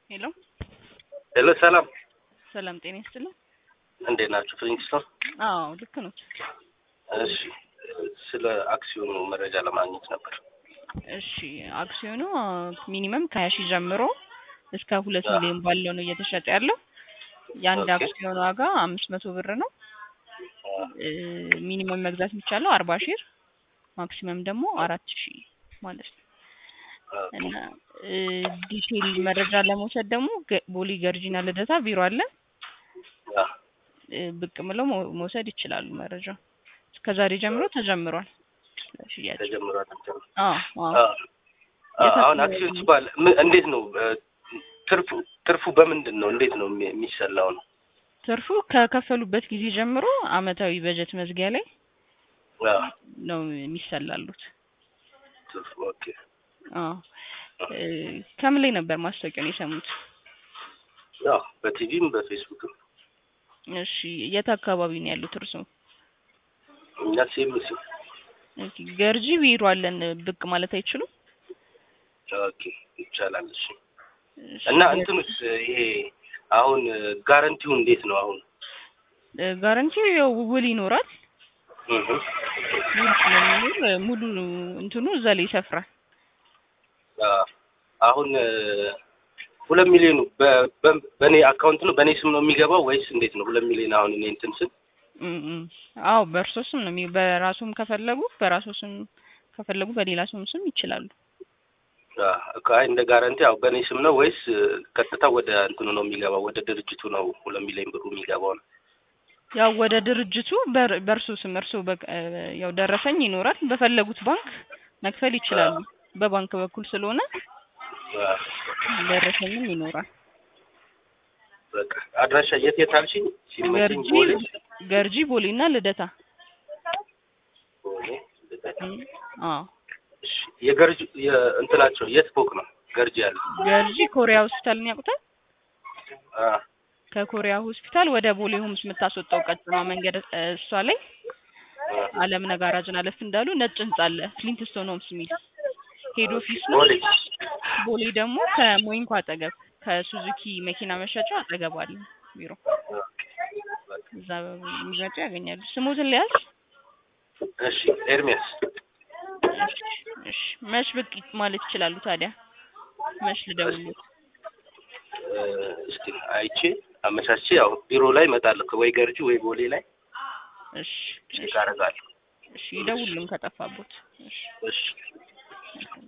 ሄሎ ሄሎ ሰላም፣ ሰላም ጤና ይስጥልኝ። እንዴት ናችሁ? ፍሊንግስቶን። አዎ ልክ ነው። እሺ፣ ስለ አክሲዮኑ መረጃ ለማግኘት ነበር። እሺ አክሲዮኑ ሚኒመም ከሀያ ሺህ ጀምሮ እስከ ሁለት አዎ። ሚሊዮን ባለው ነው እየተሸጠ ያለው። የአንድ ኦኬ። አክሲዮን ዋጋ አምስት መቶ ብር ነው። እ ሚኒመም መግዛት የሚቻለው አርባ ሺህ ማክሲመም ደግሞ አራት ሺህ ማለት ነው። እና እ ዲቴይል መረጃ ለመውሰድ ደግሞ ገ- ቦሌ ገርጂና ልደታ ቢሮ አለ። አዎ። እ ብቅ ብለው መው- መውሰድ ይችላሉ። መረጃ እስከዛሬ ጀምሮ ተጀምሯል ሽያጭ። ተጀምሯል። አዎ አዎ አዎ። አዎ፣ አሁን አክሲዮን ሲባል ምን- እንዴት ነው እ፣ ትርፉ ትርፉ በምንድን ነው? እንዴት ነው የሚ- የሚሰላው ነው? ትርፉ ከከፈሉበት ጊዜ ጀምሮ አመታዊ በጀት መዝጊያ ላይ አዎ፣ ነው የሚሰላሉት። ትርፉ ኦኬ። አዎ እ ከምን ላይ ነበር ማስታወቂያውን የሰሙት? ያው በቲቪም በፌስቡክም እሺ የት አካባቢ ነው ያሉት እርሶ? እኛ ሲምሲ ኦኬ ገርጂ ቢሮ አለን ብቅ ማለት አይችሉም? ኦኬ ይቻላል። እሺ እሺ፣ እና እንትኑስ ይሄ አሁን ጋረንቲው እንዴት ነው አሁን? እ ጋራንቲው ያው ውል ይኖራል። እህ ውል ስለሚኖር እ ሙሉ እንትኑ እዛ ላይ ይሰፍራል። አዎ። አሁን እ፣ ሁለት ሚሊዮኑ በ- በ- በእኔ አካውንት ነው በእኔ ስም ነው የሚገባው ወይስ እንዴት ነው? ሁለት ሚሊዮን አሁን እኔ እንትን ስል እም እም። አዎ በእርሶ ስም ነው የሚ- በራሱም ከፈለጉ በራሱ ስም ከፈለጉ በሌላ ሰውም ስም ይችላሉ። አዎ፣ አይ እንደ ጋረንቲ ያው በእኔ ስም ነው ወይስ እ፣ ቀጥታ ወደ እንትኑ ነው የሚገባው? ወደ ድርጅቱ ነው ሁለት ሚሊዮን ብሩ የሚገባው ነው? ያው ወደ ድርጅቱ በር- በእርሶ ስም እርሶ በ- እ ያው ደረሰኝ ይኖራል። በፈለጉት ባንክ መክፈል ይችላሉ። በባንክ በኩል ስለሆነ አዎ። ደረሰኝም ይኖራል። በቃ አድራሻ የት የት አልሽኝ? ሲመቸኝ ገርጂ ቦሌ ገርጂ ቦሌና ልደታ። ቦሌ ልደታ። እም፣ አዎ እሺ፣ የገርጂ የእንትናቸው የት ፎቅ ነው ገርጂ ያለው? ገርጂ ኮሪያ ሆስፒታልን ያውቁታል? አዎ። ከኮሪያ ሆስፒታል ወደ ቦሌ ሆምስ የምታስወጣው ቀጥኗ መንገድ እ፣ እሷ ላይ አለም ነጋራጅን አለፍ እንዳሉ ነጭ ህንጻ አለ ፍሊንትስቶን ሆምስ የሚል ሄድ ኦፊስ ነው። ቦሌ ቦሌ ደግሞ ከሞይንኮ አጠገብ ከሱዙኪ መኪና መሸጫ አጠገብ አለ ቢሮ። እዛ የሚመጡ ያገኛሉ። ስሙትን ሊያዝ እሺ፣ ኤርሚያስ እሺ፣ መች ብቅ ማለት ይችላሉ ታዲያ? መች ልደውልዎት? እ፣ እስቲ አይቼ አመቻቼ ያው ቢሮ ላይ እመጣለሁ ወይ ገርጂ ወይ ቦሌ ላይ እሺ ቼክ አደርጋለሁ። እሺ፣ ይደውሉን ከጠፋቦት። እሺ እሺ